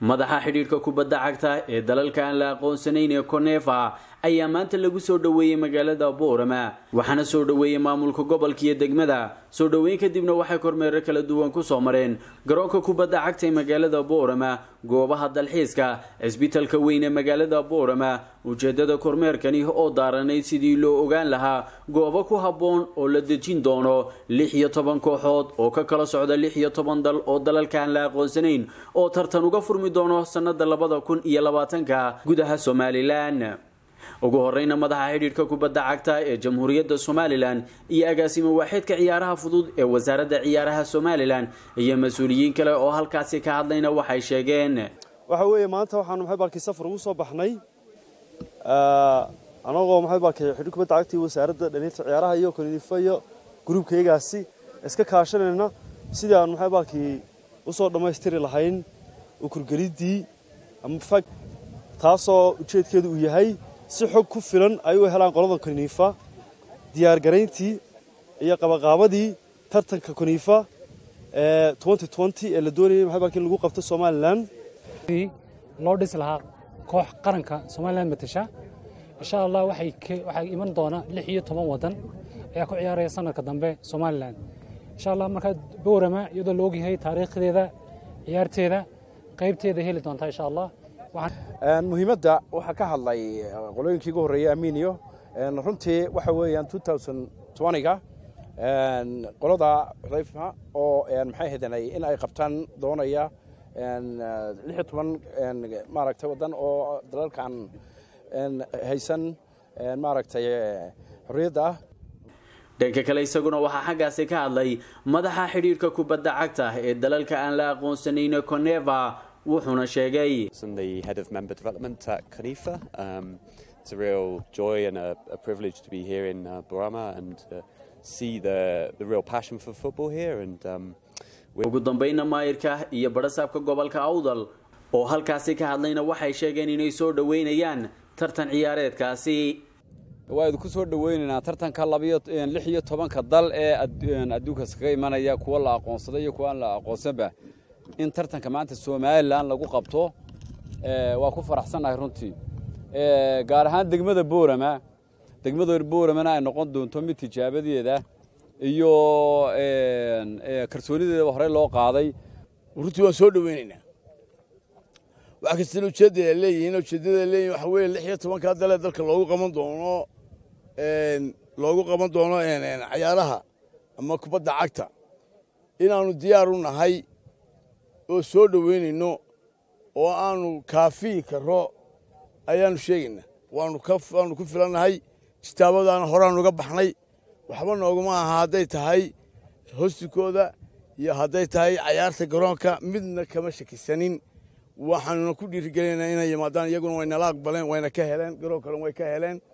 madaxa xidhiidhka kubadda cagta ee dalalka aan la aqoonsanayn ee konefa ayaa maanta lagu soo dhoweeyey magaalada boorama waxaana soo dhoweeyey maamulka gobolka iyo degmada soo dhoweyn kadibna waxay kormeero kala duwan kusoo mareen garoonka kubadda cagta ee magaalada boorama goobaha dalxiiska cisbitalka weyn ee magaalada boorama ujeedada kormeerkani oo daaranayd sidii loo ogaan lahaa goobo ku habboon oo la dejin doono lix iyo toban kooxood oo ka kala socda lix iyo toban dal oo dalalka aan la aqoonsanayn oo tartan uga furmi doono sanada labada kun iyo labaatanka gudaha somalilan ugu horeyna madaxa xidhiidhka kubadda cagta ee jamhuuriyadda somalilan iyo agaasimo waaxeedka ciyaaraha fudud ee wasaaradda ciyaaraha somalilan iyo mas-uuliyiin kale oo halkaasi ka hadlayna waxay sheegeen waxa weeye maanta waxaanu maxay baalkii safar ugu soo baxnay anagoo maxay baalkii xidhiidhka kubadda cagta iyo wasaaradda dhalinyarta ciyaaraha iyo konifa iyo gruubkaygaasi iska kaashanayna sidii aanu maxay baalkii usoo dhammaystiri lahayn ukurgeliddii ama fag taasoo ujeedkeedu uu yahay si xog ku filan ay u helaan qolada koniifa diyaargarayntii iyo qabaqaabadii tartanka koniifa ee ee la doonayay maxay baalkii in lagu qabto somalilan loo dhisi lahaa koox qaranka somalilan matasha insha allah waxay iman doona lix iyo toban waddan ayaa ku ciyaaraya sanadka dambe somalilan insha allah markaa boorama iyadoo la ogyahay taariikhdeeda ciyaarteeda qaybteeda heli doontaa insha allah muhiimadda waxaa ka hadlay qolooyinkii ugu horreeyey aminiyo runtii waxa weeyaan ga qolada xudayfa oo maxay hadanay in ay qabtaan doonaya lixiyo toban maaragtay waddan oo dalalkan haysan maaragtay xorriyadda ah dhanka kale isaguna waxaa xaggaasi ka hadlay madaxa xidhiidhka kubadda cagta ee dalalka aan la aqoonsanayn coneva wuxuuna sheegay It's a real joy and a, a privilege to be here in uh, Burama and uh, see the, the real passion for football here. And um, ugu dambayna maayirka iyo barasaabka gobolka awdal oo halkaasi ka hadlayna waxay sheegeen inay soo dhoweynayaan tartan ciyaareedkaasi waa idinku soo dhoweynaynaa tartanka lix iyo tobanka dal ee adduunkaas kaga imanaya kuwa la aqoonsaday iyo kuwa aan la aqoonsanba in tartanka maanta somalilan lagu qabto waa ku faraxsannahay runtii gaar ahaan degmada boorama degmada booramana ay noqon doonto mid tijaabadeeda iyo kalsoonideedaba horey loo qaaday runtii waan soo dhoweynaynaa wax kastana ujeedada leeyihiin ujeeddada leeyihin waxa weeye lix iyo tobankaa dalee dalka loogu qaban doono loogu qaban doono cayaaraha ama kubadda cagta inaannu diyaar u nahay oo soo dhoweynayno oo aanu kaafiyi karro ayaannu sheegaynaa waannu ku filannahay kitaabadaana horaannu uga baxnay waxba nooguma aha hadday tahay hostikooda iyo hadday tahay cayaarta garoonka midna kama shakisanin waxaanuna ku dhiirigelinaynaa inay yimaadaan iyaguna waynala aqbaleen wayna ka heleen garoonkana way ka heleen